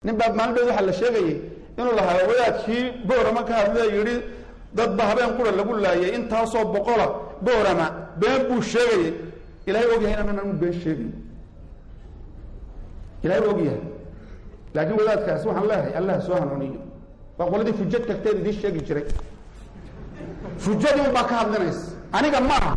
nin baa maalin dhood waxaa la sheegayay inuu lahaa wadaadkii boorama ka hadlaya yidhi dadba habeen qura lagu laayay intaasoo boqola boorama been buu sheegayay ilahay ogyahay inaan anu been sheegay ilahay ogyahay laakiin wadaadkaas waxaan leeyahay allah soo hanuuniyo waa qoladii fujad tagteed idiin sheegi jiray fujadii un baa ka hadlinaysa aniga ma aha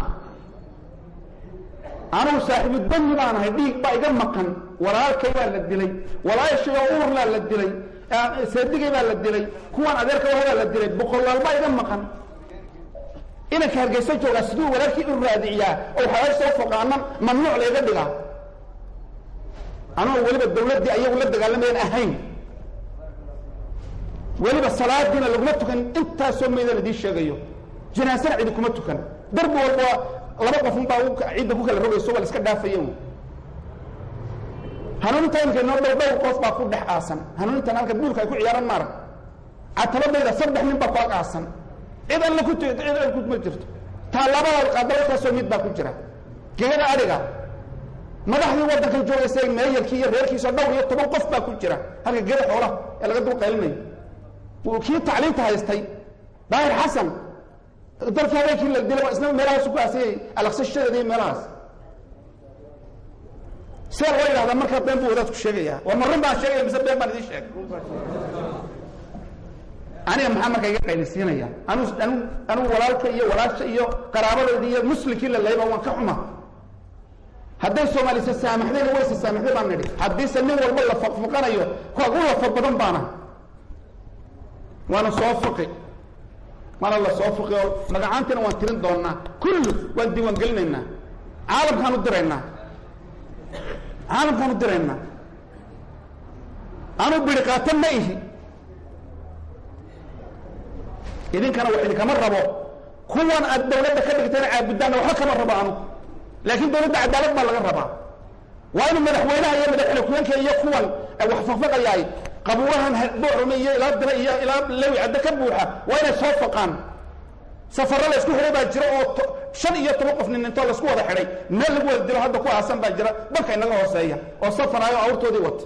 anugu saaxiibu dami baan ahay dhiig baa iga maqan walaalkay baa la dilay walaashayoo uurlaa la dilay seedigay baa la dilay kuwaan adeerka wahabaa la dilay boqolaal baa iga maqan inanka hargeysa joogaa siduu walaalkii u raadiciyaa oo xalaal soo foqaanan mamnuuc layga dhigaa anugu weliba dawladdii ayagu la dagaalamayaan ahayn weliba salaadiina laguma tukan intaasoo mayda ladiin sheegayo janaasana cidi kuma tukan darbi walba laba qof un baa cidda ku kala rogayso waa la iska dhaafaya hanuuninta imika inoo dhow dhowr qof baa ku dhex aasan hanuunintan halka buulka ay ku ciyaaran maarag catabadayda saddex nin baa ku ag aasan cid alla ku cid al kuma jirto taallabada qaadalkaasoo mid baa ku jira gegada adhiga madaxdii waddankan joogaysa meeyarkii iyo reerkiisa dhowr iyo toban qof baa ku jira halka gegada xoolaha ee laga dul qaylinayo kii tacliinta haystay daahir xasan dalkii habeenkii la dilay isna meelahaas ku aasayay alaqsashadeeda iyo meelahaas see loo yidhahdaa markaa been buu wadaadku sheegayaa war ma run baan sheegaya mise been baan idiin sheegay aniga maxaa markaa iga qaylisiinaya anu anu anugu walaalka iyo walaasha iyo qaraabadayda iyo muslimkii la layba waan ka xuma hadday soomaalisa saamaxdayna wayse saamaxday baan nidhi haddiise nin walba la faqfuqanayo kuwa u lafa badan baana waana soo fuqi waana la soo fuqi oo magacaantiina waan tirin doonaa kullu waan diiwaan gelinaynaa caalamkaan u diraynaa caalamkaan u diraynaa anu biri qaata ma ihi idinkana wax idinkama rabo kuwan aad dawladda ka dhigtayna caabudaanna waxba kama rabo anu laakiin dawladda cadaalad baa laga rabaa waa inuu madaxweynaha iyo madaxweyne ku-eenka iyo kuwan wax faqfaqayaay qabuurahan boorame iyo ilaa dira iyo ilaa lewi cadde ka buuxa waa inay soo faqaan safarro la isku xidhay baa jira oo shan iyo toban qof nin intoo laisku wada xidhay meel lagu wada dilo hadda ku aasan baa jira banka inaga hooseeya oo safaraayo awrtoodii wata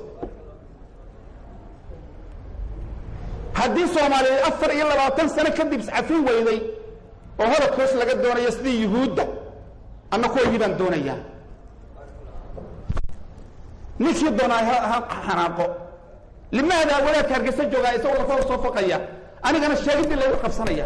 haddii soomaaliya afar iyo labaatan sano kadib iscafin weyday oo hodadkoos laga doonayo sidii yuhuudda anna kuwaygii baan doonayaa ninkii doonaa ha xanaaqo limaada wadaadka hargeysa joogaa isagoo lafa soo faqaya anigana sheegidii laygu qabsanaya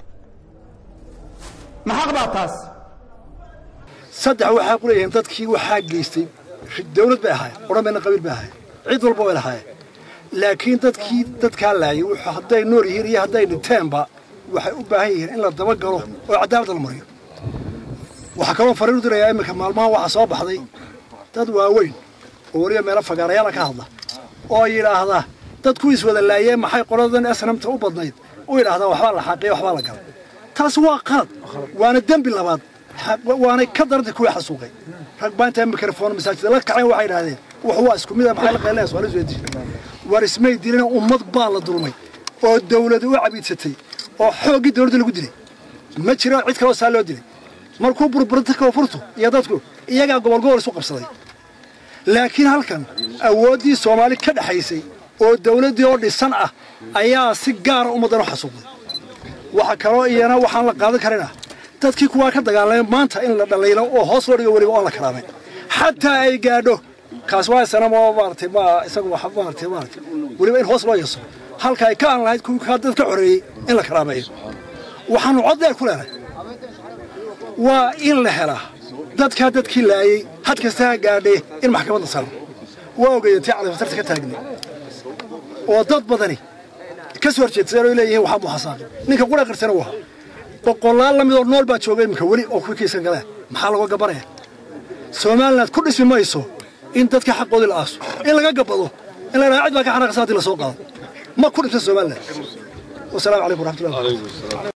maxaq baa taas saddex waxaa ku leeyihiin dadkii waxaa geystay dawlad bay ahaayeen odhan bayna qabiil bay ahaayeen cid walba way lahaayeen laakiin dadkii dadkaa laayay wuxuu hadday nool yihiin iyo hadday dhinteenba waxay u baahan yihiin in la dabagalo oo cadaaladda la mariyo waxaa kaloo fariin u dirayaa iminka maalmahan waxaa soo baxday dad waaweyn oo weliba meelo fagaarayaala ka hadla oo yidhaahda dadku iswada laayeen maxay qoladan asnamta u badnayd u yidhahdaan waxbaa la xaqiya waxbaa la galay taasi waa qalad waana dembi labaad waanay ka darantay kuwii xasuuqay rag baa intaa mikrofon masaajida la kaceen waxay idhahdeen wax waa isku mid a maxay la qaylinaysa waa la isweydi war ismay dilina ummad baa la dulmay oo dawladu u cabiidsatay oo xooggii dawladda lagu dilay ma jiro cid kaloo saa loo dilay markuu burburta koonfurtu iyo dadku iyagaa gobol gobol isu qabsaday laakiin halkan awooddii soomaali ka dhexaysay oo dawladdii oo dhisan ah ayaa si gaara ummaddan u xasuuqday waxa kaloo iyana waxaan la qaadan karina dadkii kuwaa ka dagaalamay maanta in la dhalaylo oo hoos loo dhigo weliba oon la karaamay xataa ay gaadho kaas waa sanamo maaratay ma isagu wax maaratay maaratay weliba in hoos loo yeeso halka ay ka aan lahayd kuwii kaa dad ka xoreeyey in la karaameeyo waxaanu cod dheer ku leenahay waa in la helaa dadkaa dadkii laayey had kasta ha gaadhee in maxkamadda saaro waa ogeeyeen tii cadafatarta ka taagnay oo dad badani ka soo horjeedsadeen oo leeyihiin waxaa muxasaaqi ninka qura qirsana waa boqolaal la midoo nool baa jooga iminka weli oo kuwii kiisan galeen maxaa laga gabanaya somaliland ku dhismi mayso in dadka xaqoodii la aaso in laga gabado in la yidhaha cid baa ka xanaaqsa haddii la soo qaado ma ku dhimsan somaliland wasalaamu calaykum waraxmatullahi